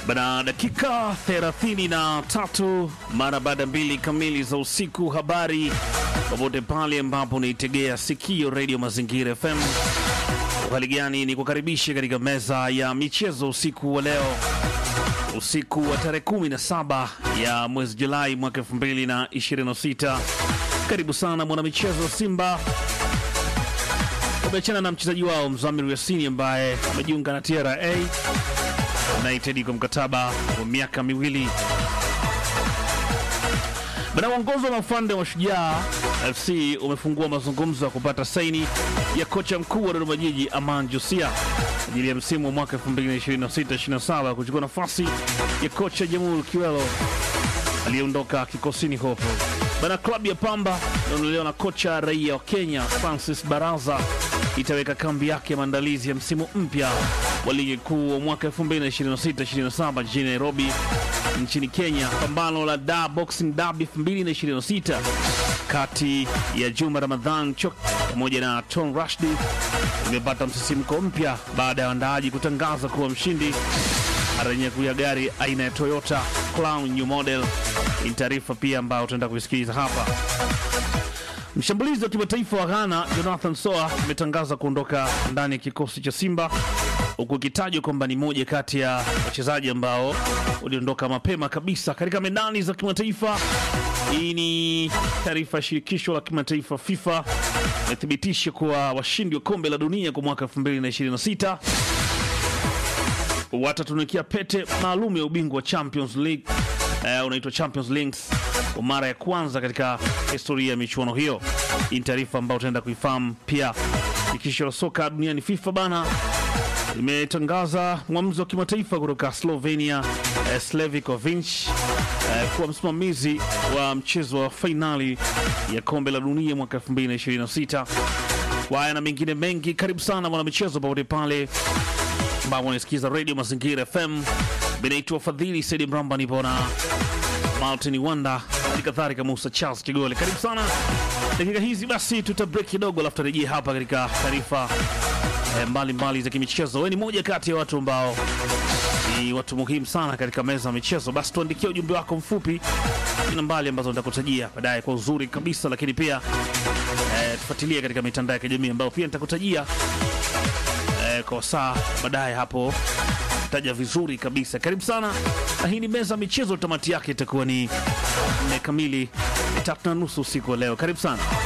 Bana, dakika 33 mara baada mbili kamili za usiku. Habari popote pale ambapo unaitegea sikio redio Mazingira FM. Hali gani? Ni kukaribisha katika meza ya michezo usiku wa leo, usiku wa tarehe 17 ya mwezi Julai mwaka 2026. Karibu sana mwanamichezo Simba wameachana na mchezaji wao Mzamiru Yasini ambaye amejiunga na TRA United kwa mkataba wa miaka miwili. Bana, uongozi wa mafande wa Shujaa FC umefungua mazungumzo ya kupata saini ya kocha mkuu wa Dodoma Jiji Aman Josia ajili ya msimu wa mwaka 2026-27 kuchukua nafasi ya kocha Jamhuri Kiwelo aliyeondoka kikosini hopo. Bana, klabu ya Pamba inaondolewa na kocha raia wa Kenya Francis Baraza itaweka kambi yake ya maandalizi ya msimu mpya wa ligi kuu wa mwaka 2026-27 jijini Nairobi nchini Kenya. Pambano la Da Boxing Derby 2026 kati ya Juma Ramadhan Chok pamoja na Tom Rashdi imepata msisimko mpya baada ya waandaaji kutangaza kuwa mshindi atanyakulia gari aina ya Toyota Crown New Model. Ni taarifa pia ambayo tutaenda kuisikiliza hapa. Mshambulizi wa kimataifa wa Ghana Jonathan Soa ametangaza kuondoka ndani ya kikosi cha Simba huku ikitajwa kwamba ni moja kati ya wachezaji ambao waliondoka mapema kabisa katika medani za kimataifa. Hii ni taarifa ya shirikisho la kimataifa FIFA imethibitisha kuwa washindi wa kombe la dunia kwa mwaka 2026 watatunikia pete maalum ya ubingwa wa Champions League uh, unaitwa Champions League kwa mara ya kwanza katika historia ya michuano hiyo. Hii ni taarifa ambayo utaenda kuifahamu pia. Shirikisho la soka duniani FIFA bana limetangaza mwamuzi wa kimataifa kutoka Slovenia eh, Slavikovic eh, kuwa msimamizi wa mchezo wa fainali ya kombe la dunia mwaka 2026. Kwa haya na mengine mengi, karibu sana mwanamichezo popote pale ambao unasikiza Radio Mazingira FM. Binaitwa Fadhili Saidi Mramba, nipo na Martin Wanda, hali kadhalika Musa Charles Kigole. Karibu sana dakika hizi, basi tuta break kidogo, alafu tarejea hapa katika taarifa eh, mbalimbali za kimichezo. Wewe ni moja kati ya watu ambao ni watu muhimu sana katika meza ya michezo, basi tuandikia ujumbe wako mfupi na mbali ambazo nitakutajia baadaye kwa uzuri kabisa, lakini pia eh, tufuatilie katika mitandao ya kijamii ambayo pia nitakutajia eh, kwa saa baadaye hapo taja vizuri kabisa. Karibu sana, na hii ni meza ya michezo. Tamati yake itakuwa ni nne kamili, tatu na nusu usiku wa leo. Karibu sana.